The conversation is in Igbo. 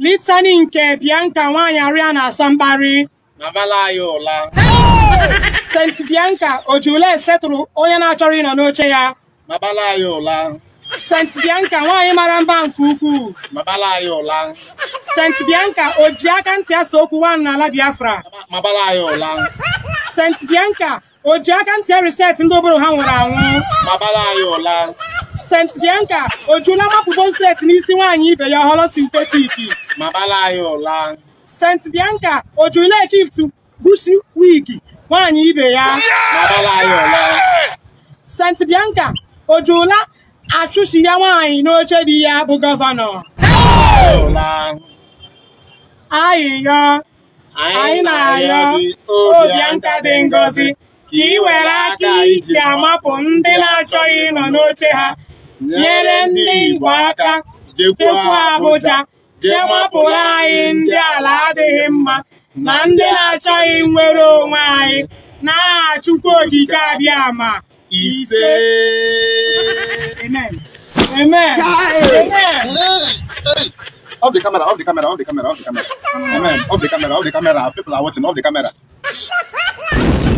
litani nke Bianca nwaanyị arịa na-asa mkparị mabala anyị ụla St. Bianca ojule setụrụ onye na-achọrọ ịnọ n'oche ya mabala anyị ụla St. Bianca nwaanyị mara mba nke ukwuu mabala anyị ụla St. Bianca o ji aka ntị asa okwu nwaanyị n'ala Biafra mabala anyị ụla St. Bianca o ji aka ntị reset ndị obodo ha nwụrụ anwụ mabala anyị ụla St. Bianca o jula mapụbo set n'isi nwaanyị ibe ya họrọ sintetiki mabala anyị ụla St. Bianca o jula chieftu bushi wigi nwaanyị ibe ya mabala anyị ụla St. Bianca o jula achụshi ya nwaanyị n'oche di ya bụ gọvanọ anyị ụla ayịyọ anyị na-ayọ Obianka dị ngọzi ka ị were aka iji amapụ ndị na-achọghị ịnọ n'oche ha nyere ndị Igbo aka jekwuo Abuja jee mapụrụ anyị ndị ala adịghị mma na ndị na-achọghị nnwere onwe anyị n'aha Chukwu okike abịa ma ise Amen. Amen. Amen. Off the camera, off the camera, off the camera, off the camera. Amen. Off the camera, off the camera. People are watching, off the camera.